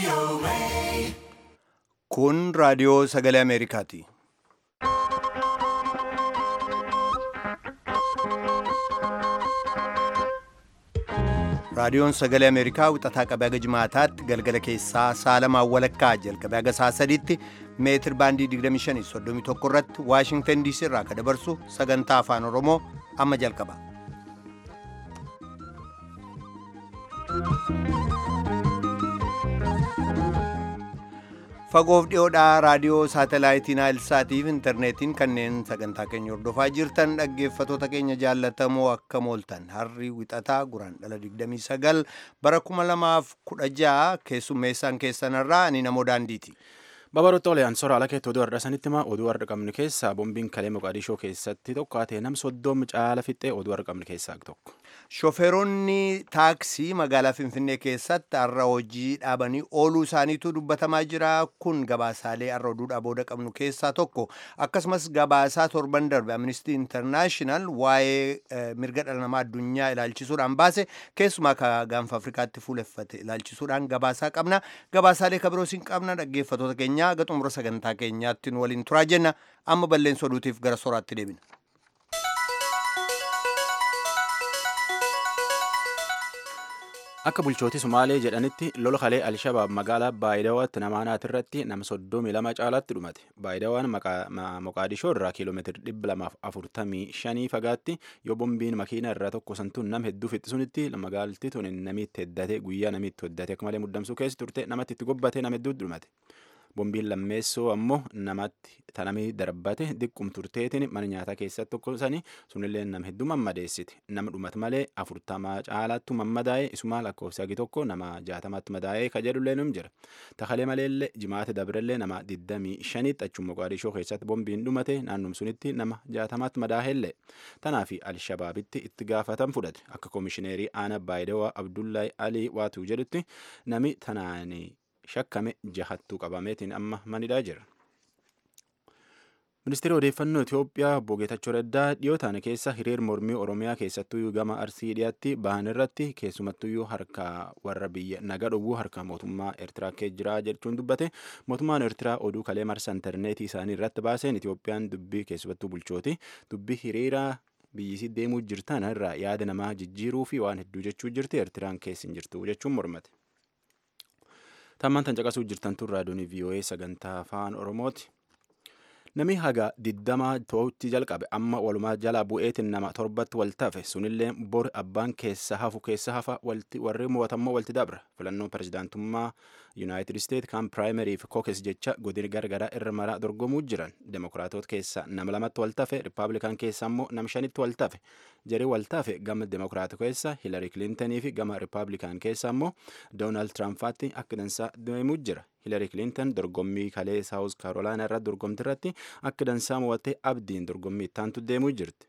Kun raadiyoo sagalee Ameerikaati. Raadiyoon sagalee Ameerikaa wixataa qabee haga jimaataatti galgala keessaa saalamaan walakkaa jalqabee haga saa sadiitti meetir baandii 2531 irratti Waashingtan DC irraa akka dabarsu sagantaa afaan Oromoo amma jalqaba. Fagoof dhiyoodhaa raadiyoo saatalaayitii Naayilsaatiif intarneetiin kanneen sagantaa keenya hordofaa jirtan dhaggeeffatoota keenya jaallatamoo akka mooltan harri wixataa guraan dhala 29 bara 2016 keessummeessaan keessanirraa ani namoo daandiiti. Babaroota oliyaan sora ala keetti oduu har'a sanitti himaa oduu har'a qabnu keessaa boombiin kalee Moqaadishoo keessatti tokko haatee nam soddoomi caala fixxee oduu har'a qabnu keessaa tokko. Shofeeronni taaksii magaalaa Finfinnee keessatti har'a hojii dhaabanii ooluu isaaniitu dubbatamaa jira. Kun gabaasaalee har'a oduudhaa booda qabnu keessaa tokko. Akkasumas gabaasaa torban darbe Amnesty International waa'ee mirga dhala namaa addunyaa ilaalchisuudhaan baase keessumaa ka gaanfa Afrikaatti fuuleffate ilaalchisuudhaan gabaasaa qabna. Gabaasaalee kabiroos hin qabna dhaggeeffatoota keenya haga xumura sagantaa keenyaatti nu waliin turaa jenna. Amma balleessa oduutiif gara soraatti deebina. Akka bulchootii Sumaalee jedhanitti lola kalee Alshabaab magaalaa Baayidawaatti namaanaat irratti nama soddomii lama caalaatti dhumate. Baayidawaan Moqaadishoo irraa kiiloomeetira dhibba lamaaf afurtamii shanii fagaatti yoo bombiin makiina irraa tokko santuun nama hedduu fixxisunitti magaalatti tun namitti heddate guyyaa namitti heddate akka malee muddamsuu keessa turte namatti itti gobbate nama hedduutti dhumate. Bombiin lammeessoo ammoo namatti tanamii darbate diqqum turteetiin mana nyaataa keessatti tokkosanii sunillee nama hedduu mammadeessiti. Nama dhumate malee afurtamaa caalaattu mammadaa'e isuma lakkoofsa hagi tokko nama jaatamaatti madaa'ee ka jedhullee num jira. Takalee maleellee jimaate dabrellee nama digdamii shanitti achuma Moqaadishoo keessatti bombiin dhumate naannum sunitti nama jaatamaatti madaa'ellee. Tanaafi Alshabaabitti itti gaafatan fudhate. Akka koomishineerii aanaa Baayidawaa Abdullaahi Alii Waatuu jedhutti nami tanaanii shakkame jahattuu qabameetiin amma manidhaa jira. Ministeerri odeeffannoo Itoophiyaa obbo Geetachoo Raddaa dhiyoo taane keessa hiriir mormii Oromiyaa keessattuyyuu gama Arsii dhiyaatti bahan irratti keessumattuyyuu harka warra biyya naga dhowwuu harka mootummaa Eertiraa kee jira jechuun dubbate mootummaan Eertiraa oduu kalee marsa intarneetii isaanii irratti baaseen Itoophiyaan dubbii keessumattuu bulchooti dubbii hiriiraa biyyisii deemuu jirtan irraa yaada namaa jijjiiruu fi waan hedduu jechuu jirti Eertiraan keessa hin jirtu jechuun mormate. Tammaan tan caqasuu jirtan tun raadiyoon VOA sagantaa afaan Oromooti. Nami haga digdamaa ta'utti jalqabe amma walumaa jala bu'eetiin nama torbatti wal tafe sunillee bor abbaan keessa hafu keessa hafa warri mo'atammoo walti dabra filannoo pirezidaantummaa yuunaayitid isteet kan piraayimarii fi kookes jecha godin gargaraa irra maraa dorgomuu jiran demokiraatota keessa nama lamatti wal tafe rippaabilikaan keessa ammoo nam shanitti wal tafe jarii wal tafe gama demokiraata keessa hilarii kilintanii fi gama rippaabilikaan keessa ammoo doonaald tiraampaatti akka dansaa deemuu jira. Hilarii Kilinton dorgommii kalee Saawus Kaarolaanaa irratti dorgomti irratti akka dansaa mo'attee abdiin dorgommii ittaantu deemuu jirti.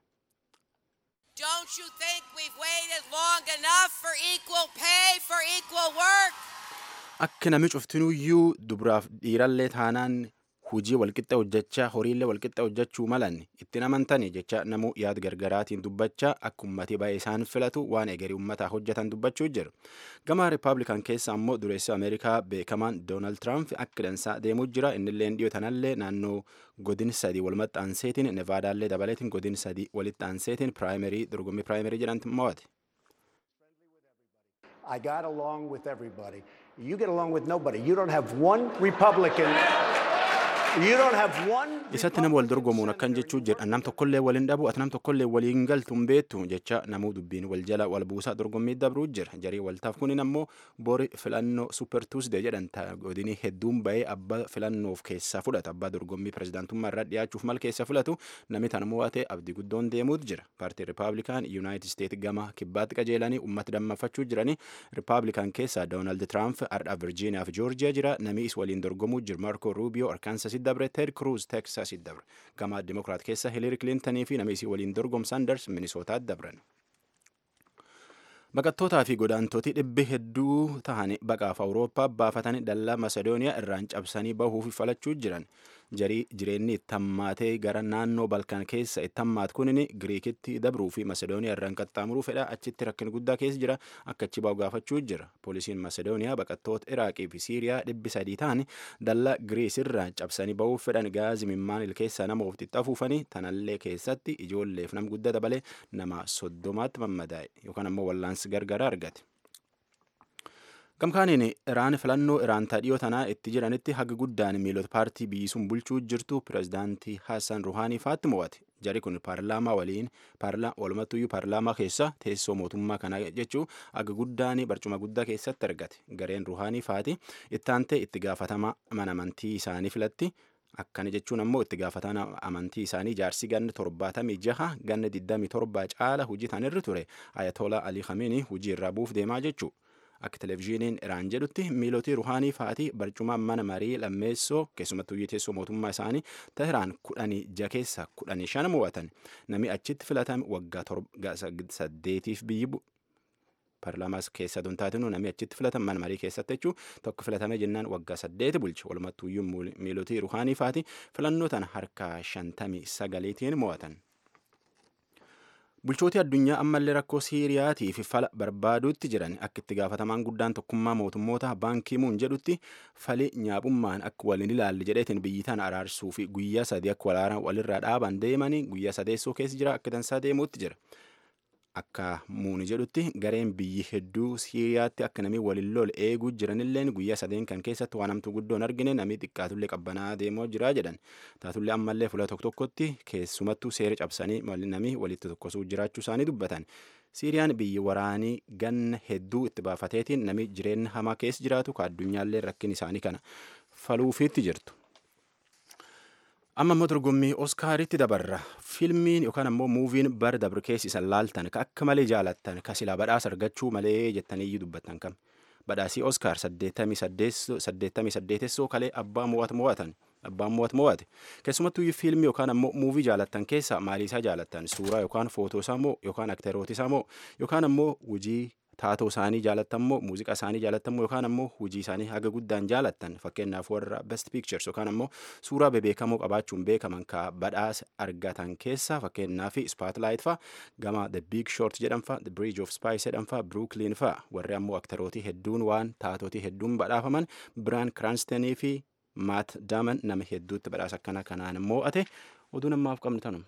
Don't you think we've waited long enough for equal pay for equal work? Akka nami cuftinuyyuu dubaraaf dhiirallee taanaan hujii walqixa hojjechaa horiillee walqixa hojjechuu malan ittiin amantani jecha namuu yaada gargaraatiin dubbachaa akka ummatii baay'ee isaan filatu waan egerii ummataa hojjetan dubbachuu jira. Gama Rippaabilikaan keessa ammoo dureessi Ameerikaa beekamaan Doonaald Tiraamp akka dansaa deemuu jira. Innillee dhiyoo tanallee naannoo godin sadii wal maxxanseetiin Nevaadaallee dabaleetiin godin sadii walitti aanseetiin piraayimarii dorgommii piraayimarii jedhantu mo'ate. I got along with everybody. You get along with nobody. You don't have one Republican. isatti nama wal dorgomuun akkan jechuu jedha nam tokkollee waliin dhabu ati nam tokkollee waliin galtu hin beektu jecha namuu dubbiin wal jala wal buusaa dorgommii dabruu jira jarii waltaaf kunin ammoo bori filannoo super tuusdee jedhan godinii hedduun bahee abbaa filannoof keessaa fudhata abbaa dorgommii pirezidaantummaa irraa dhiyaachuuf mal keessa filatu namni tan mo'ate abdii guddoon deemuut jira paartii rippaabilikaan yuunaayitid isteet gama kibbaatti qajeelanii ummata dammafachuu jiranii rippaabilikaan keessaa doonaald tiraamp ardhaa virjiiniyaa fi joorjiyaa jira namni is waliin dorgomuu jira maarko ruubiyoo arkaansa dabre ted cruz texas dabre gama dimokiraat keessa hilari kilintanii fi nama isii waliin dorgom sanders minisootaatti dabran baqattootaa fi godaantootii dhibbi hedduu ta'anii baqaaf awurooppaa baafatanii dallaa masedooniyaa irraan cabsanii bahuuf falachuu jiran jarii jireenyi itti hammaatee gara naannoo balkaan keessa itti hammaatu kunin giriikitti dabruu fi masedooniyaa irraan qaxxaamuruu fedha achitti rakkina guddaa keessa jira akka achi bahu gaafachuu jira poolisiin masedooniyaa baqattoota iraaqii fi siiriyaa dhibbi sadii ta'an dallaa giriis irraa cabsanii bahuuf fedhan gaazii mimmaan ilkeessaa nama ofitti afuufanii tanallee keessatti ijoolleef nam guddaa dabalee nama soddomaatti mammadaa'e yookaan ammoo wallaansi gargara argate. Gamkaaniin Iraan filannoo Iraan taadhiyoo tanaa itti jiranitti haga guddaan miilota paartii biyyisuun bulchuu jirtu pirezidaantii Hassan Ruhaanii faatti mo'ate. Jari kun paarlaamaa waliin walumattuyyuu paarlaamaa keessa teessoo mootummaa kanaa jechuu haga guddaan barcuma guddaa keessatti argate. Gareen Ruhaanii faati itti aantee itti gaafatama mana amantii isaanii filatti. Akkana jechuun ammoo itti gaafatama amantii isaanii jaarsi ganna torbaatamii jaha ganna digdamii torba caala hojii tanirra ture Ayatollah Ali Khamenei hojii irraa buuf deemaa jechuu. Akka televizyiiniin Iraan jedhutti miilotii ruhaanii fa'aati barcuma mana marii lammeessoo keessumattuu teessoo mootummaa isaanii Teheraan kudhanii ja keessa kudhanii shan mo'atan. Namni achitti filatame waggaa saddeetiif biyyi paarlaamaas keessa tun taatinu namni achitti filatame mana marii keessatti jechuu tokko filatame jennaan waggaa saddeeti bulche walumattuuyyuu miilotii ruhaanii fa'aati filannoo tana harka shantamii sagaliitiin mo'atan. Bulchooti addunyaa ammallee rakkoo Siiriyaatii fi fala barbaaduutti jiran akka itti gaafatamaan guddaan tokkummaa mootummoota baankii muun jedhutti fali nyaabummaan akka waliin ilaalle jedheetiin biyyi tana araarsuu fi guyyaa sadii akka walaanaa walirraa dhaaban deemanii guyyaa sadeessoo keessa jira akka dansaa deemuutti jira. Akka muuni jedhutti gareen biyyi hedduu Siiriyaatti akka namni waliin lol eeguu jiranilleen guyyaa sadeen kan keessatti waan hamtuu guddoon argine namni xiqqaatullee qabbanaa deemoo jira jedhan. Taatullee ammallee fuula tokko tokkotti keessumattuu seera cabsanii namni walitti tokkosuu jiraachuu isaanii dubbatan. Siiriyaan biyyi waraanii ganna hedduu itti baafateetiin namni jireenya hamaa keessa jiraatu ka addunyaallee rakkin isaanii kana faluufiitti jirtu. amma immoo dorgommii oskaaritti dabarra fiilmiin yookaan ammoo muuviin bara dabre keessa laaltan ka akka malee jaalattan ka silaa badhaasa argachuu malee jettanii dubbattan kam badhaasii oskaar 88 kalee abbaa mo'at mo'atan abbaan mo'at mo'ate keessumattuu fiilmii yookaan ammoo muuvii jaalattan keessa maaliisaa jaalattan suuraa yookaan footoo isaa moo yookaan akterooti isaa moo yookaan ammoo hojii taatoo isaanii jaalattan moo muuziqaa isaanii jaalattan moo yookaan ammoo hojii isaanii haga guddaan jaalattan fakkeenyaaf warra best pictures yookaan ammoo suuraa bebeekamoo qabaachuun beekaman ka badhaasa argatan keessa fakkeenyaaf spotlight fa gama the big short jedhan fa the bridge of spice jedhan fa brooklyn fa warri ammoo aktarootii hedduun waan taatootii hedduun badhaafaman biraan kiraanstenii fi maat daaman nama hedduutti badhaasa akkana kanaan mo'ate oduu namaaf qabnu tanuma.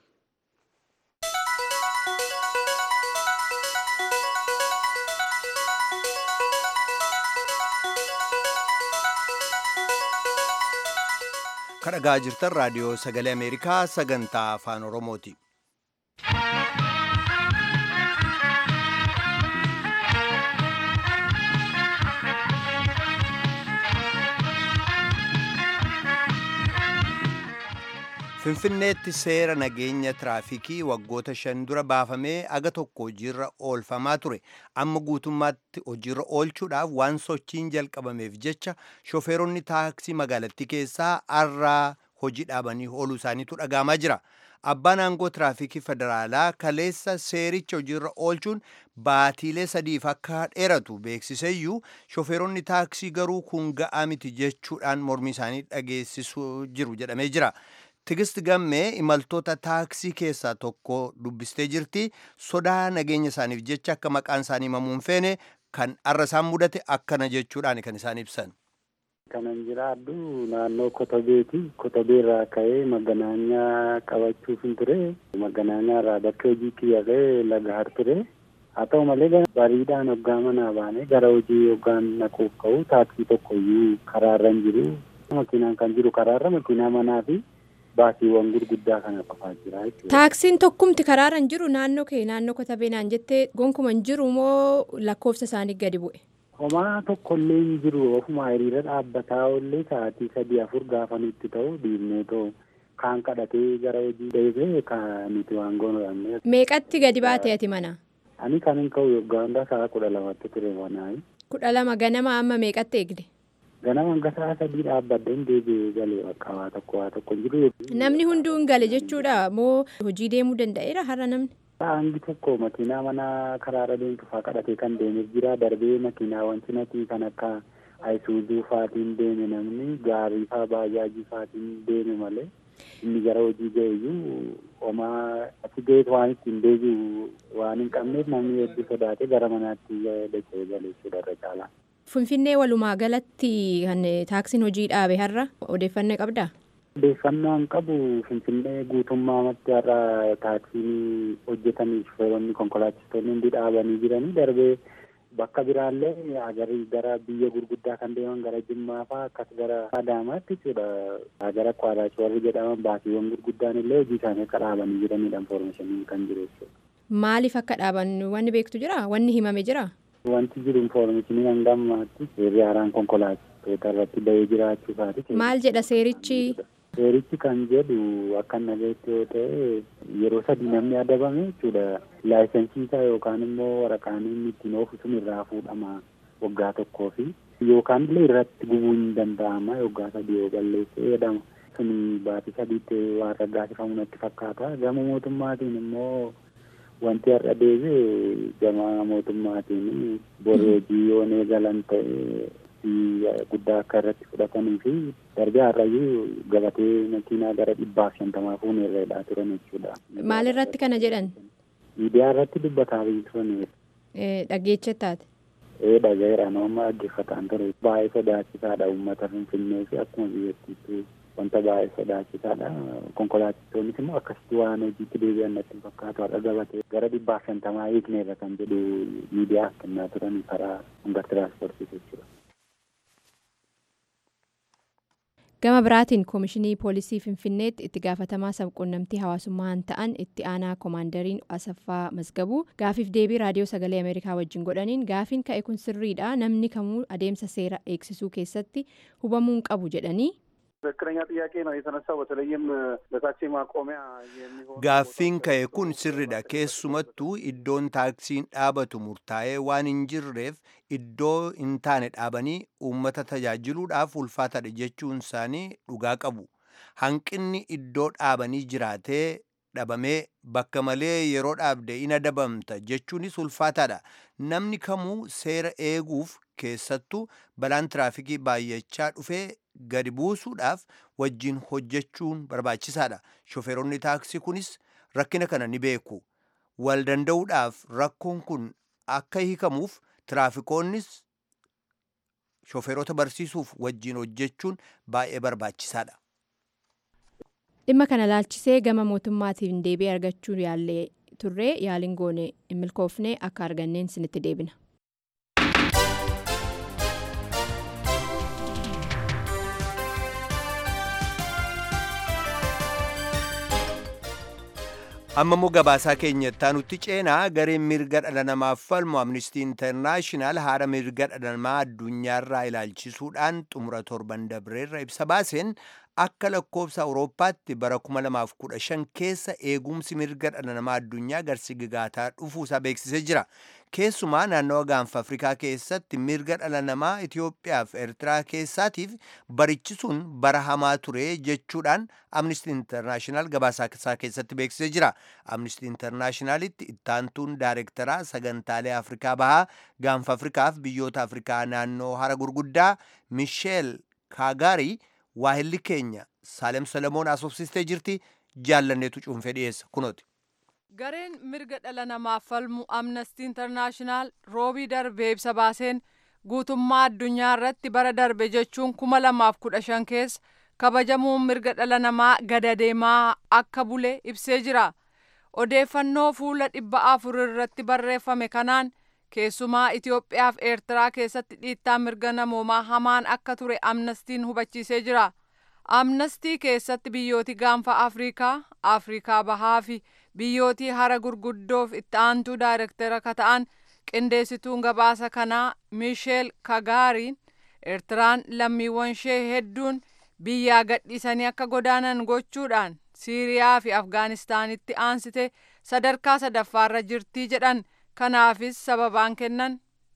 kadhagaa jirtan raadiyoo sagalee ameerikaa sagantaa afaan oromooti. finfinneetti seera nageenya tiraafikii waggoota shan dura baafamee aga tokko hojiirra oolfamaa ture amma guutummaatti hojiirra oolchuudhaaf waan sochiin jalqabameef jecha shofeeronni taaksii magaalattii keessaa har'aa hojii dhaabanii ooluu isaaniitu dhagaamaa jira abbaan aangoo tiraafikii federaalaa kaleessa seericha hojiirra oolchuun baatiilee sadiif akka dheeratu beeksiseyyuu shofeeronni taaksii garuu kun ga'aa miti jechuudhaan mormii isaanii dhageessisuu jiru jedhamee jira. Tigist gammee imaltoota taaksii keessaa tokko dubbistee jirti. Sodaa nageenya isaaniif jecha akka maqaan isaanii himamuun feene kan arra isaan mudate akkana jechuudhaan kan isaan ibsan. Kanan jiraadhu naannoo Kotobeeti. Kotobeerraa ka'ee maganaanyaa qabachuuf hin ture. Maganaanyaarraa bakka hojii kiyyarree lagaar ture. Haa ta'u malee bariidhaan hoggaa manaa baanee gara hojii hoggaan naquuf ka'u taaksii tokko iyyuu karaarra hin jiru. Makiinaan kan jiru karaarra makiinaa manaa fi baasiiwwan gurguddaa kana qofaa jira jechuudha. Taaksiin tokkumti karaarra hin jiru naannoo kee naannoo kotabee naan jettee gonkuma hin jiru moo lakkoofsa isaanii gadi bu'e? Homaa tokkollee hin jiru ofuma hiriira dhaabbataa ollee sa'aatii sadii afur gaafa nutti ta'u dhiibnee ta'u kaan kadhatee gara hojii deebee kan nuti waan goonudha. Meeqatti gadi baatee ati mana? Ani kan hin ka'u yoggaa hundaa sa'a kudha lamatti ture manaa. Kudha lama ganama amma meeqatti eegde? ganama hanga sa'a sadii dhaabbadheen deebi'ee galee bakka waa tokko waa tokko hin jiru. Namni hunduu hin gale jechuudha moo hojii deemuu danda'eera har'a namni? Hangi tokko makiinaa mana karaarra deemtu fa'aa kadhatee kan deemeef jira darbee makiinaawwan cinatii kan akka ayisuuzuu faatiin deeme namni gaarii faa baajaajii faatiin deeme malee inni gara hojii ga'eeyyuu homaa achi ga'eet waan ittiin deebi'u waan hin qabneef namni hedduu sodaatee gara manaatti dacha'ee galeessuudha irra caalaa. Finfinnee walumaa galatti kan taaksiin hojii dhaabe har'a odeeffannoo qabdaa? Odeeffannoo hin qabu Finfinnee guutummaatti har'a taaksiin hojjetanii shufeeronni konkolaachistoonni hundi dhaabanii jiranii darbee bakka biraallee agarii gara biyya gurguddaa kan deeman gara Jimmaa fa'aa akkas gara Adaamaatti jechuudha gara Kwaaraachoo warri jedhaman baasiiwwan gurguddaan illee hojii isaanii akka dhaabanii jiranidha infoormeeshiniin kan jiru jechuudha. Maaliif akka dhaaban wanni beektu jira? Wanni himame jira? Wanti jiru infoormeeshinii hanga ammaatti seerri haaraan konkolaachistoota irratti bahee jiraachuu isaati. Maal jedha seerichi? Seerichi kan jedhu akka nagayetti yoo ta'e yeroo sadii namni adabame jechuudha. Laayisensii isaa yookaan immoo waraqaan inni ittiin oofu sun irraa fuudhama waggaa tokkoo fi yookaan illee irratti gubuu hin danda'ama waggaa sadii yoo balleesse jedhama. Sun baatii sadiitti waan raggaasifamu natti fakkaata. Gama mootummaatiin immoo wanti har'a deebi'e gama mootummaatiin borri hojii yoo eegalan ta'e guddaa akka irratti fudhatanii fi darbee har'ayyuu gabatee makiinaa gara dhibbaaf shantamaa fuunee irra turan jechuudha. Maal irratti kana jedhan? Miidiyaa irratti dubbataa turan. Dhaggeechattaati. Ee dhagaheera nama dhaggeeffataan ture. Baay'ee sodaachisaadha uummata Finfinnee fi akkuma biyyattiitti wanta baay'ee sodaachisaadha. Konkolaachistoonnis immoo akkasitti waan hojiitti deebi'an natti fakkaatu har'a gabatee gara dhibbaaf shantamaa hiikneerra kan jedhu miidiyaaf kennaa turan karaa hanga tiraanspoortii jechuudha. gama biraatiin koomishinii poolisii finfinneetti itti gaafatamaa sabquunnamtii hawaasummaan ta'an itti aanaa koomaandariin asaffaa masgabuu gaafiif deebii raadiyoo sagalee ameerikaa wajjin godhaniin gaafiin ka'e kun sirriidha namni kamuu adeemsa seera eegsisuu keessatti hubamuu hin qabu jedhanii. ትክክለኛ ጥያቄ ነው የተነሳው። በተለይም ለታክሲ ማቆሚያ የሚሆኑ gaaffiin ka'e kun sirriidha keessumattuu iddoon taaksiin dhaabatu murtaa'ee waan hin jirreef iddoo hin taane dhaabanii uummata tajaajiluudhaaf ulfaataadha jechuun isaanii dhugaa qabu hanqinni iddoo dhaabanii jiraatee dhabamee bakka malee yeroo dhaabde in adabamta jechuunis ulfaataadha namni kamuu seera eeguuf keessattuu balaan tiraafikii baay'achaa dhufee gadi buusuudhaaf wajjin hojjechuun barbaachisaadha shofeeronni taaksii kunis rakkina kana ni beeku wal danda'uudhaaf rakkoon kun akka hiikamuuf tiraafikoonnis shofeerota barsiisuuf wajjin hojjechuun baay'ee barbaachisaadha. dhimma kana laalchisee gama mootummaatiin deebii argachuu yaallee turree yaaliin goone hin milkoofne akka arganneen sinitti deebina. amma immoo gabaasaa keenyattaa nutti ceenaa gareen mirga dhala namaaf falmu amnistii intarnaashinaal haala mirga dhala namaa addunyaarraa ilaalchisuudhaan xumura torban dabreerra ibsa baaseen akka lakkoofsa awurooppaatti bara 2015 keessa eegumsi mirga dhala namaa addunyaa garsigigaataa dhufuusaa beeksisee jira keessumaa naannawa gaanfa afrikaa keessatti mirga dhala namaa itiyoophiyaa fi eertiraa keessaatiif barichisuun bara hamaa ture jechuudhaan amnistii intarnaashinaal gabaasaa isaa keessatti beeksisee jira amnistii intarnaashinaalitti ittaantuun daareektaraa sagantaalee afrikaa bahaa gaanfa afrikaaf biyyoota afrikaa naannoo hara gurguddaa misheel kaagaarii waahilli keenya saalem solomoon asoofsistee jirti jaallanneetu cuunfee dhiyeessa kunooti. gareen mirga dhala namaaf falmu amnestii intarnaashinaal roobii darbe ibsa baaseen guutummaa addunyaa irratti bara darbe jechuun kuma lamaaf kudha shan keessa kabajamuun mirga dhala namaa gada deemaa akka bule ibsee jira odeeffannoo fuula dhibba afur irratti barreeffame kanaan keessumaa Itoophiyaa fi Eertiraa keessatti dhiittaan mirga namoomaa hamaan akka ture amnestiin hubachiisee jira. Amnestii keessatti biyyooti gaanfa Afrikaa, Afrikaa bahaa fi biyyooti hara gurguddoof itti aantuu daayirektara ka ta'an qindeessituun gabaasa kanaa Miisheel Kagaariin Eertiraan lammiiwwan ishee hedduun biyyaa gadhiisanii akka godaanan gochuudhaan Siiriyaa fi Afgaanistaanitti aansite sadarkaa sadaffaarra jirtii jedhan kanaafis sababaan kennan.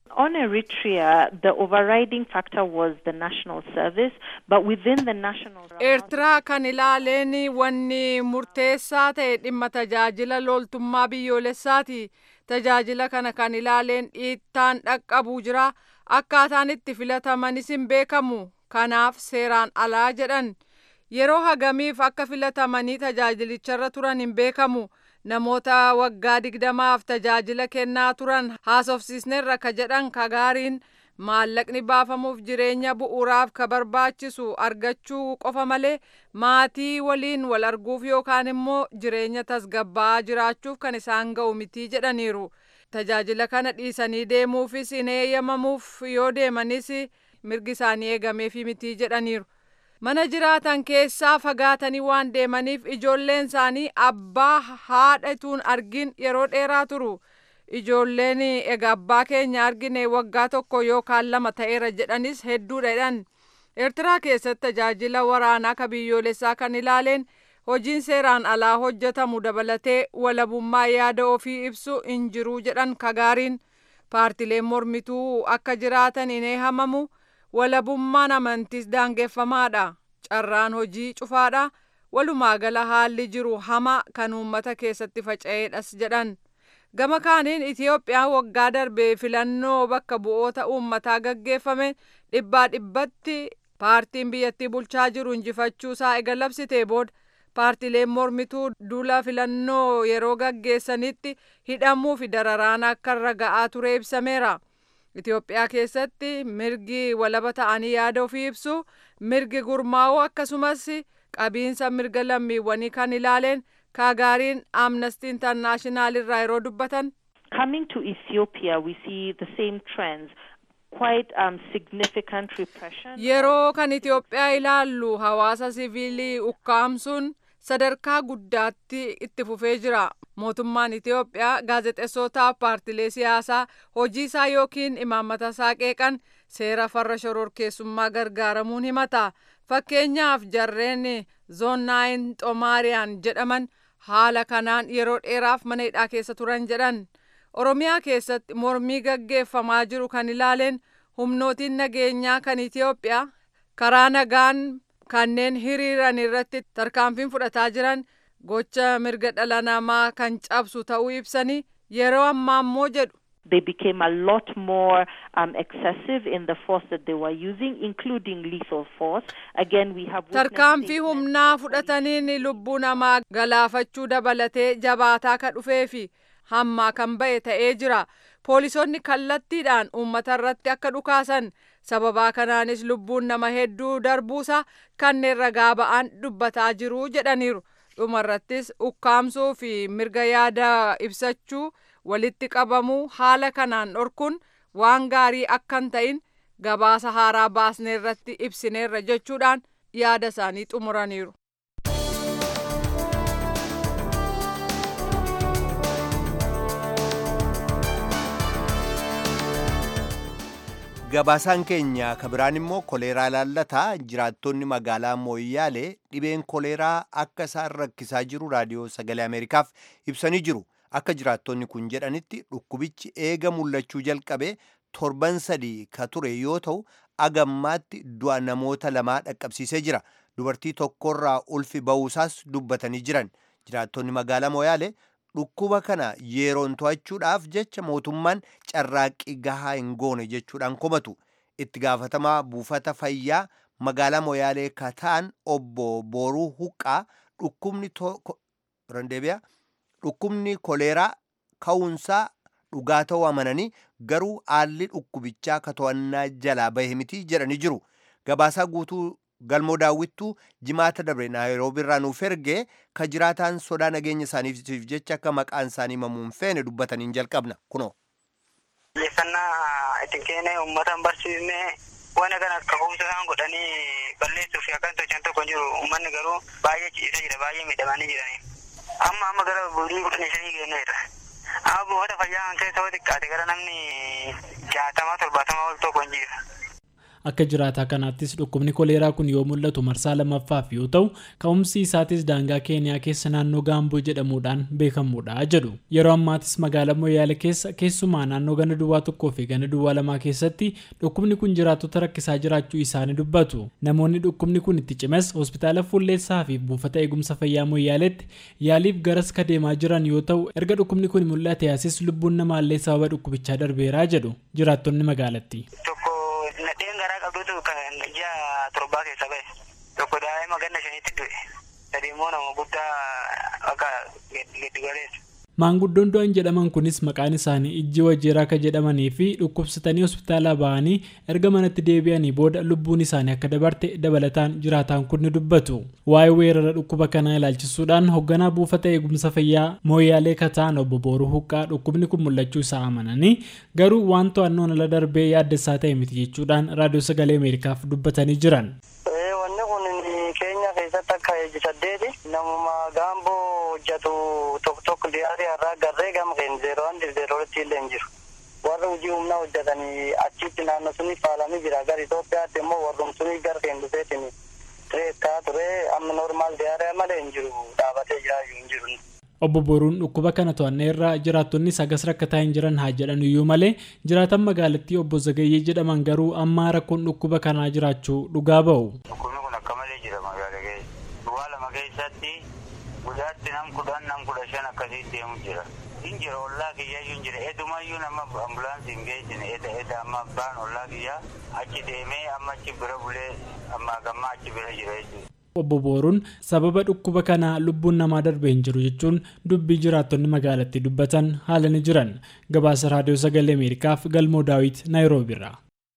On Eritrea, the overriding factor was the national service, but within the national Eertiraa kan ilaaleen wanni murteessaa ta'e dhimma tajaajila loltummaa biyyoolessaati. Tajaajila kana kan ilaaleen dhiittaan dhaqqabuu jira. Akkaataan itti filatamanis hin beekamu. Kanaaf seeraan alaa jedhan. Yeroo hagamiif akka filatamanii tajaajilicharra turan hin beekamu. namoota waggaa digdamaaf tajaajila kennaa turan haasofsiisneerra ka jedhan ka gaariin maallaqni baafamuuf jireenya bu'uuraaf ka barbaachisu argachuu qofa malee maatii waliin wal arguuf yookaan immoo jireenya tasgabbaa'aa jiraachuuf kan isaan ga'u mitii jedhaniiru. Tajaajila kana dhiisanii deemuufis hin eeyyamamuuf yoo deemanis mirgi isaanii eegameefi mitii jedhaniiru. mana jiraatan keessaa fagaatanii waan deemaniif ijoolleen isaanii abbaa haadhatuun argin yeroo dheeraa turu ijoolleen egaa abbaa keenya argine waggaa tokko yookaan lama ta'eera jedhanis hedduudha jedhan eertiraa keessatti tajaajila waraanaa ka biyyoolessaa kan ilaaleen hojiin seeraan alaa hojjetamu dabalatee walabummaa yaada ofii ibsu hin jiru jedhan kagaariin paartileen mormituu akka jiraatan hin eeyyamamu. walabummaan amantiis daangeffamaadha carraan hojii cufaadha walumaa gala haalli jiru hamaa kan uummata keessatti faca'eedhas jedhan gama kaaniin itiyoophiyaan waggaa darbee filannoo bakka bu'oota uummataa gaggeeffame dhibbaa dhibbatti paartiin biyyattii bulchaa jiru injifachuusaa ega labsitee booda paartileen mormituu duula filannoo yeroo gaggeessanitti hidhamuu fi dararaan akka irra ga'aa ture ibsameera. Itoophiyaa keessatti mirgi walaba ta'anii yaada ofii ibsu mirgi gurmaa'uu akkasumas qabiinsa mirga lammiiwwanii kan ilaaleen kaagaariin amnesty internaashinaal irraa yeroo dubbatan. Coming to Ethiopia, we see the same trends. Quite um, significant repression. Yeroo kan Itoophiyaa ilaallu hawaasa siviilii ukkaamsuun sadarkaa guddaatti itti fufee jira. mootummaan Itoophiyaa gaazexeessootaaf paartilee siyaasaa hojii isaa yookiin imaammata isaa qeeqan seera farra shororkeessummaa gargaaramuun himata. Fakkeenyaaf jarreen zoonnaayin xomaariyaan jedhaman haala kanaan yeroo dheeraaf mana hidhaa keessa turan jedhan. Oromiyaa keessatti mormii gaggeeffamaa jiru kan ilaaleen humnootiin nageenyaa kan Itoophiyaa karaa nagaan kanneen hiriiran irratti tarkaanfiin fudhataa jiran gocha mirga dhala namaa kan cabsu ta'uu ibsanii yeroo ammaa immoo jedhu. They became a lot more um, excessive in the force that they were using, including lethal force. Again, we have tarkaanfii humnaa fudhataniin lubbuu namaa galaafachuu dabalatee jabaataa kan dhufee fi hammaa kan ba'e ta'ee jira. Poolisoonni kallattiidhaan uummata irratti akka dhukaasan sababaa kanaanis lubbuun nama hedduu darbuusa kanneen ragaa ba'an dubbataa jiru jedhaniiru. dhumarrattis ukkaamsuu fi mirga yaada ibsachuu walitti qabamuu haala kanaan dhorkuun waan gaarii akka hin ta'in gabaasa haaraa baasneerratti ibsineerra jechuudhaan yaada isaanii xumuraniiru. gabaasaan keenya kabiraan immoo koleeraa laallataa jiraattonni magaalaa mooyyaalee dhibeen koleeraa akka isaan rakkisaa jiru raadiyoo sagalee ameerikaaf ibsanii jiru akka jiraattonni kun jedhanitti dhukkubichi eega mul'achuu jalqabe torban sadii ka ture yoo ta'u agammaatti du'a namoota lamaa dhaqqabsiisee jira dubartii tokkorraa ulfi ba'uusaas dubbatanii jiran jiraattonni magaalaa mooyyaalee dhukkuba kana yeroon to'achuudhaaf jecha mootummaan carraaqqii gahaa hin goone jechuudhaan komatu itti gaafatamaa buufata fayyaa magaalaa mooyyaalee kataan obbo booruu huqqaa dhukkubni randeebiyaa dhukkubni koleeraa ka'uunsaa dhugaa ta'uu amananii garuu haalli dhukkubichaa ka to'annaa jalaa bahe miti jedhanii jiru gabaasaa guutuu galmoo daawwittuu jimaata dabre naayiroobi irraa nuuf ergee ka jiraataan sodaa nageenya isaaniif jecha akka maqaan isaanii himamuun feene dubbataniin jalqabna kunoo. xiyyeeffannaa itti kennee uummata hin barsiisne waan kana akka kuusaan godhanii balleessuuf akkan tolchan tokko hin jiru uummanni garuu baay'ee ciisee jira baay'ee miidhamanii jirani amma amma gara burii kudhanii shanii kenneera amma buufata fayyaa kan keessa yoo xiqqaate gara namni jaatama torbaatama ol tokko hin jiru. Akka jiraataa kanaattis dhukkubni koleeraa kun yoo mul'atu marsaa lammaffaaf yoo ta'u ka'umsi isaatis daangaa keeniyaa keessa naannoo gaamboo jedhamuudhaan beekamuudha jedhu. Yeroo ammaatis magaalaa Moyyaale keessa keessumaa naannoo ganda duwwaa tokkoo fi ganda duwwaa lamaa keessatti dhukkubni kun jiraattota rakkisaa jiraachuu isaanii dubbatu. Namoonni dhukkubni kun itti cimes hospitaala Fulleessaa fi buufata eegumsa fayyaa Moyyaaleetti yaaliif garas ka deemaa jiran yoo ta'u erga dhukkubni kun mul'ate asis lubbuun namaallee sababa dhukkubichaa darbeeraa jedhu jiraattonni magaalattii. Tokko nadheen garaa qabdutu kan ji'a torbaa keessa ba'e. Tokko daa'ima ganna shaniitti du'e. Sadi immoo nama guddaa akka giddugaleessa. Maanguddoon du'an jedhaman kunis maqaan isaanii ijji wajjeeraa akka jedhamanii fi dhukkubsatanii hospitaalaa ba'anii erga manatti deebi'anii booda lubbuun isaanii akka dabarte dabalataan jiraataan kun ni dubbatu. Waa'ee weerara dhukkuba kanaa ilaalchisuudhaan hoogganaa buufata eegumsa fayyaa mooyyaalee kataan obbo Booruu Huqqaa dhukkubni kun mul'achuu isaa amananii garuu waan to'annoon ala darbee yaaddessaa ta'e miti jechuudhaan raadiyoo sagalee Ameerikaaf dubbatanii jiran. Wanni kun keenya keessatti akka eegi saddeeti namuma gaamboo hojjetu tokko tokko dhiyaate har'aa garree gama keenya zeeroo handi zeeroo illee hin jiru. Warri hojii humnaa hojjetanii achitti naannoo suni faalamii jira gara Itoophiyaatti immoo warrum suni gara keenya dhufeetiin tireettaa ture amma normaal diyaaree malee hin jiru dhaabatee jira hin jiru. Obbo Boruun dhukkuba kana to'annee irraa jiraattonni sagas rakkataa hin jiran haa jedhan iyyuu malee jiraatan magaalattii obbo Zagayyee jedhaman garuu amma rakkoon dhukkuba kanaa jiraachuu dhugaa ba'u. Dhukkubni kun akka malee jira magaalaa keessa. Duwwaa lama keessatti guyyaatti nam kudhan nam kudha shan akkasii deemu jira. Hin jira ollaa kiyyayyuu hin jira. Edumayyuu nama ambulaansii hin geessine eda eda amma baan ollaa kiyyaa achi deemee amma achi bira bulee amma gammaa achi bira jira jechuudha. Obbo Booruun sababa dhukkuba kanaa lubbuun namaa darbee hin jiru jechuun dubbii jiraattonni magaalattii dubbatan haala ni jiran. Gabaasa raadiyoo sagalee Ameerikaaf galmoo daawit Naayiroobiirraa.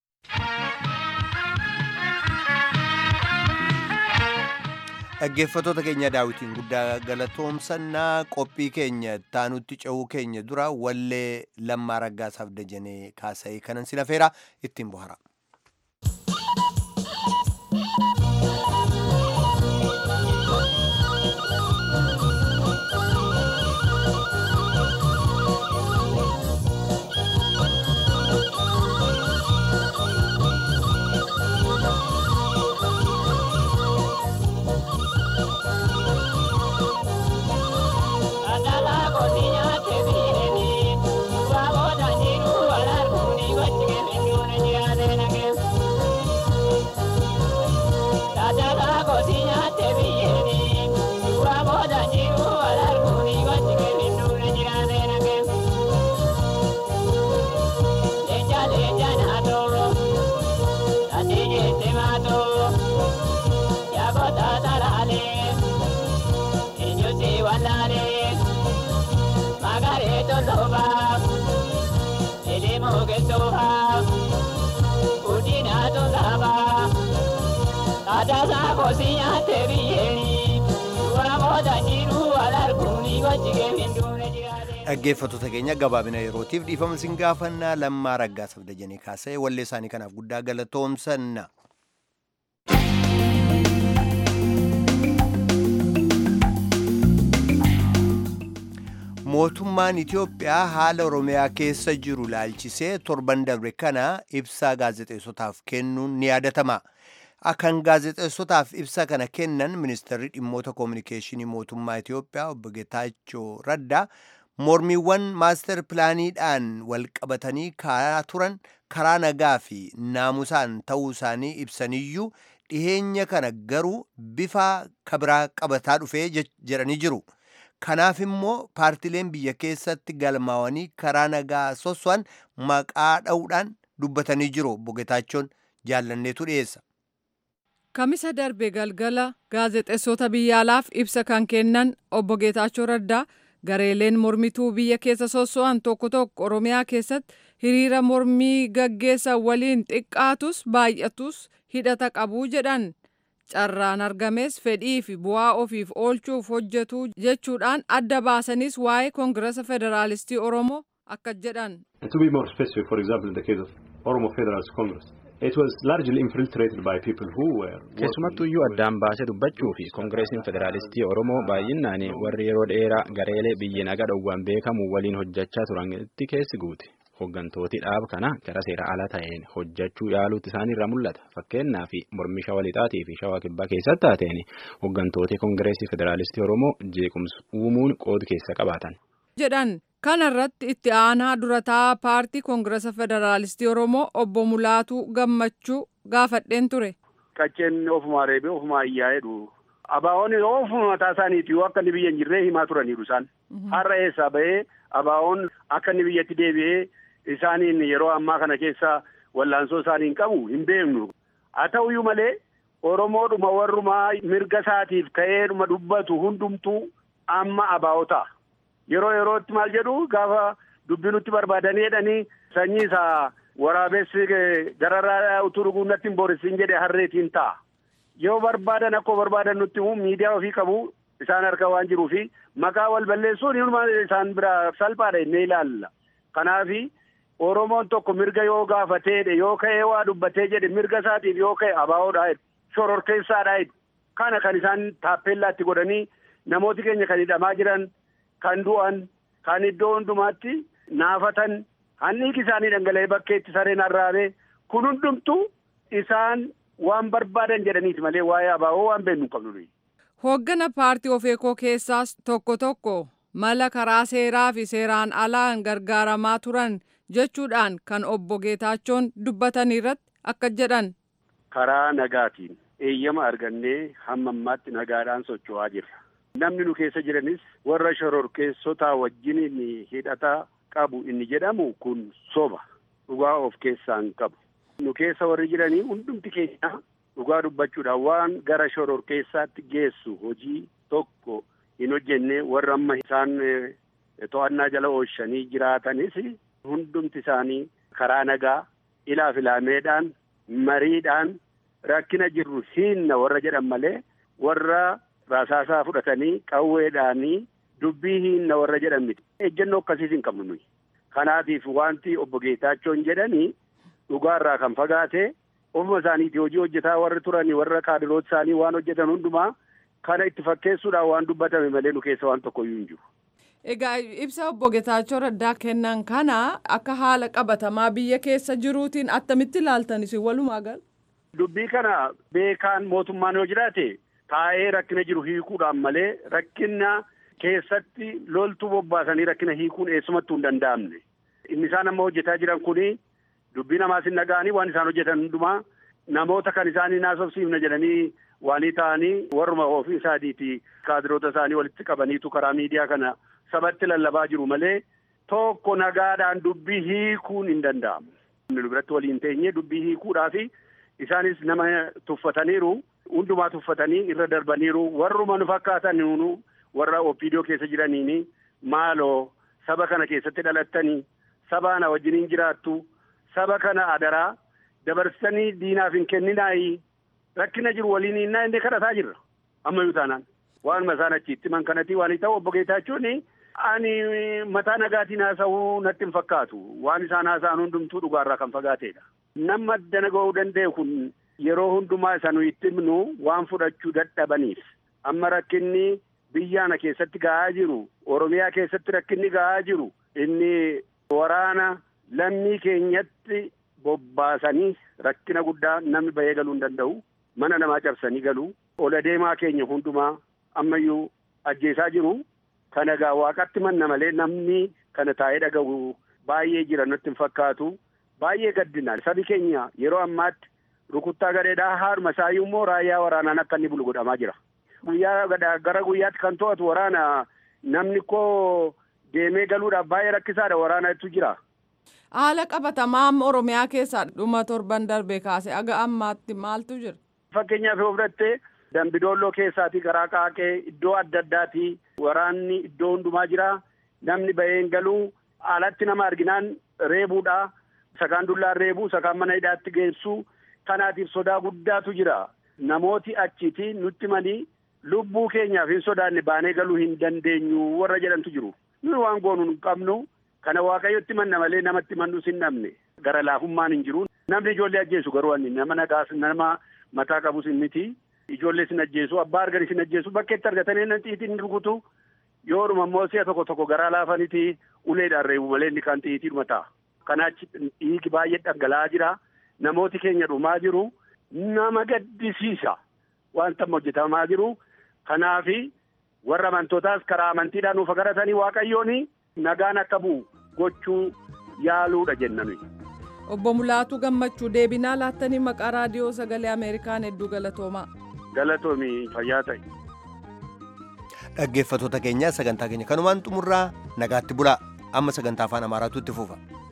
dhaggeeffattoota keenya daawitiin guddaa galatoomsannaa qophii keenya taanutti ce'uu keenya dura wallee lammaa raggaasaaf dajanee kaasa'ee kanan si lafeera ittiin bohara. dhaggeeffattoota keenya gabaabina yerootiif dhiifama sin gaafannaa lammaa raggaasaaf dajanee kaasa'e wallee isaanii kanaaf guddaa galatoomsanna. mootummaan Itiyoophiyaa haala Oromiyaa keessa jiru laalchisee torban darbe kana ibsaa gaazexeessotaaf kennuun ni yaadatama. Kan gaazexeessotaaf ibsa kana kennan ministeerri dhimmoota koominikeeshinii mootummaa Itiyoophiyaa obbo Getaachoo Raddaa mormiiwwan maaster pilaaniidhaan wal qabatanii karaa turan karaa nagaa fi naamusaan ta'uu isaanii ibsaniyyuu dhiheenya kana garuu bifa kabiraa qabataa dhufee jedhanii jiru. Kanaaf immoo paartileen biyya keessatti galmaawanii karaa nagaa sosso'an maqaa dha'uudhaan dubbatanii jiru. Obbo Getaachoon jaallanneetu dhiyeessa. Kamisa darbe galgala gaazexeessota biyya alaaf ibsa kan kennan obbo Geetaachoo Raddaa gareeleen mormituu biyya keessa sosso'an tokko tokko Oromiyaa keessatti hiriira mormii gaggeessan waliin xiqqaatus baay'atus hidhata qabuu jedhan. carraan argames fedhii fi bu'aa ofiif oolchuuf hojjetu jechuudhaan adda baasanis waa'ee koongirasa federaalistii oromoo akka jedhan. To be more specific, for example, in the case of Oromo Federalist Congress, it was largely infiltrated by people who were. Keessumattuu iyyuu addaan baasee dubbachuu fi koongireesiin federaalistii Oromoo baay'inaan warri yeroo dheeraa gareelee biyya nagaa dhowwan beekamu waliin hojjechaa turanitti keessi guute. hooggantooti dhaaba kana gara seera ala ta'een hojjechuu yaaluutti isaaniirra mul'ata. Fakkeenyaaf mormii shawaa lixaatii fi shawaa kibbaa keessatti taateen hooggantooti Koongireesii Federaalistii Oromoo jeequmsa uumuun qooda keessa qabaatan. jedhan kanarratti itti aanaa durataa paartii koongiresa federaalistii oromoo obbo Mulaatuu Gammachuu gaafadheen ture. Qacceen ofumaa reebee ofumaa iyyaa'edhu. Abaa'oon ofuma mataa isaaniiti yoo akka inni biyya hin jirree himaa turaniiru isaan. Har'a eessaa bahee abaa'oon akka inni biyyatti deebi'ee isaaniin yeroo ammaa kana keessa wallaansoo isaaniin qabu hin beeknu. Haa ta'uyyuu malee Oromoodhuma warrumaa mirga isaatiif ka'eedhuma dubbatu hundumtuu amma abaa'oo ta'a. Yeroo yerootti maal jedhu gaafa dubbii nutti barbaadanii jedhanii sanyii isaa waraabessi gararraa utuu dhuguu natti hin boorisiin jedhe harreetiin ta'a. Yoo barbaadan akkoo barbaadan nutti himu miidiyaa ofii qabu isaan harka waan jiruu fi maqaa wal balleessuun isaan bira salphaadha jennee ilaalla. Kanaafi Oromoon tokko mirga yoo gaafateedhe yoo ka'ee waa dubbatee jedhe mirga isaatiif yoo ka'e abaa'oodha shororkeessaadha kana kan isaan taappeellaatti godhanii namooti keenya kan hidhamaa jiran kan du'an kan iddoo hundumaatti naafatan hanniiki isaanii dhangala'ee bakkeetti sareen arraabee kun hundumtuu isaan waan barbaadan jedhaniiti malee waa'ee abaa'oo waan beeknu hin qabnu. Hooggana paartii ofeekoo keessaas tokko tokko mala karaa seeraa fi seeraan alaan gargaaramaa turan jechuudhaan kan obbo Geetaachoon dubbatanii irratti akka jedhan. Karaa nagaatiin eeyyama argannee hamma ammaatti nagaadhaan socho'aa jirra. Namni nu keessa jiranis warra shororkeessotaa wajjin hidhata qabu inni jedhamu kun soba dhugaa of keessaa hin qabu. Nu keessa warri jiranii hundumti keenya dhugaa dubbachuudhaan waan gara shororkeessaatti geessu hojii tokko hin hojjenne warra amma isaan to'annaa jala oolchanii jiraatanis hundumti isaanii karaa nagaa ilaaf ilaameedhaan mariidhaan rakkina jirru hiinna warra jedhan malee warra rasaasaa fudhatanii qawweedhaanii dubbii hiinna warra jedhan miti. Ejjennoo akkasiis hin qabnu nuyi. Kanaatiif wanti obbo Geetaachoon jedhanii dhugaarraa kan fagaate ofuma isaaniiti hojii hojjetaa warri turanii warra kaadiroota isaanii waan hojjetan hundumaa kana itti fakkeessuudhaan waan dubbatame malee nu keessa waan tokkoyyuu hin jiru. Egaa ibsa obbo Geetaachoo Raddaa kennan kana akka haala qabatamaa biyya keessa jiruutiin attamitti ilaaltan isin walumaa gal? Dubbii kana beekaan mootummaan yoo jiraate taa'ee rakkina jiru hiikuudhaan malee rakkina keessatti loltuu bobbaasanii rakkina hiikuun eessumattuu hin danda'amne. Inni isaan amma hojjetaa jiran kuni dubbii namaas hin dhaga'anii waan isaan hojjetan hundumaa namoota kan isaanii naasofsiifna jedhanii waanii ta'anii warruma ofii isaaniiti kaadiroota isaanii walitti qabaniitu karaa miidiyaa kana sabatti lallabaa jiru malee tokko nagaadhaan dubbii hiikuun hin danda'amu. Nu biratti waliin teenyee dubbii hiikuudhaafi isaanis nama tuffataniiru hundumaa tuffatanii irra darbaniiru warruma nu fakkaatan nunu warra opiidiyoo keessa jiraniini maaloo saba kana keessatti dhalattanii saba na wajjiniin jiraattu saba kana adaraa dabarsitanii diinaaf hin kenninaayi rakkina jiru waliin innaa inni kadhataa jirra ammayyuu taanaan waanuma isaan achitti man kanatti waan ta'u obbo Geetaachoon ani mataa nagaatiin haasa'uu natti hin fakkaatu waan isaan haasa'an hundumtuu dhugaarraa kan fagaateedha. Nama dana ga'uu danda'e kun yeroo hundumaa isa nu itti himnu waan fudhachuu dadhabaniif amma rakkinni biyyaana keessatti ga'aa jiru oromiyaa keessatti rakkinni ga'aa jiru inni waraana lammii keenyatti bobbaasanii rakkina guddaa namni bahee galuu hin danda'u mana namaa cabsanii galuu ola deemaa keenya hundumaa ammayyuu ajjeesaa jiru kana gaa waaqatti manna malee namni kana taa'ee dhaga'u baay'ee jira natti hin fakkaatu baay'ee gaddina sabi keenya yeroo ammaatti rukuttaa gadheedhaa haadhuma isaayyuu immoo raayyaa waraanaan akka inni bulu godhamaa jira. Guyyaa gara guyyaatti kan to'atu waraana namni koo deemee galuudhaaf baay'ee rakkisaadha waraanatu jira. Haala qabatamaa amma Oromiyaa keessaa dhuma torban darbee kaase aga ammaatti maaltu jira? Fakkeenyaaf yoo fudhatte Dambidoolloo keessaatii karaa qaaqee iddoo adda addaatii waraanni iddoo hundumaa jira. Namni bahee hin galuu alatti nama arginaan reebuudha. Sakaan dullaan reebuu sakaan mana hidhaatti geessu. Kanaatiif sodaa guddaatu jira. Namooti achiiti nutti manii lubbuu keenyaaf hin sodaanne baanee galuu hin dandeenyu warra jedhantu jiru. Nuyi waan goonu hin qabnu. Kana waaqayyotti manna malee namatti mannus hin dhabne. Gara laafummaan hin jiru. Namni ijoollee ajjeesu garuu ani nama nagaas nama mataa qabus hin miti. Ijoollee sin ajjeesu abbaa argan sin ajjeesu bakkeetti argatanii inni xiitiin rukutu yoodhuma immoo si'a tokko tokko garaa laafaniti uleedhaan reebu malee inni kan xiitiidhuma ta'a. kanaachi dhiigi baay'ee dhangala'aa jira namooti keenya dhumaa jiru nama gaddisiisa wanta hojjetamaa jiru kanaafi warra amantootaas karaa amantiidhaan nuuf garatanii waaqayyoon nagaan akka bu'u gochuu yaaluudha jennani. Obbo Mulaatu gammachuu deebinaa laattanii maqaa raadiyoo sagalee Ameerikaan hedduu galatoomaa. Galatoomi fayyaa ta'e. Dhaggeeffattoota keenya sagantaa keenya kanumaan xumurraa nagaatti bulaa amma sagantaa afaan amaaraatu itti fufa.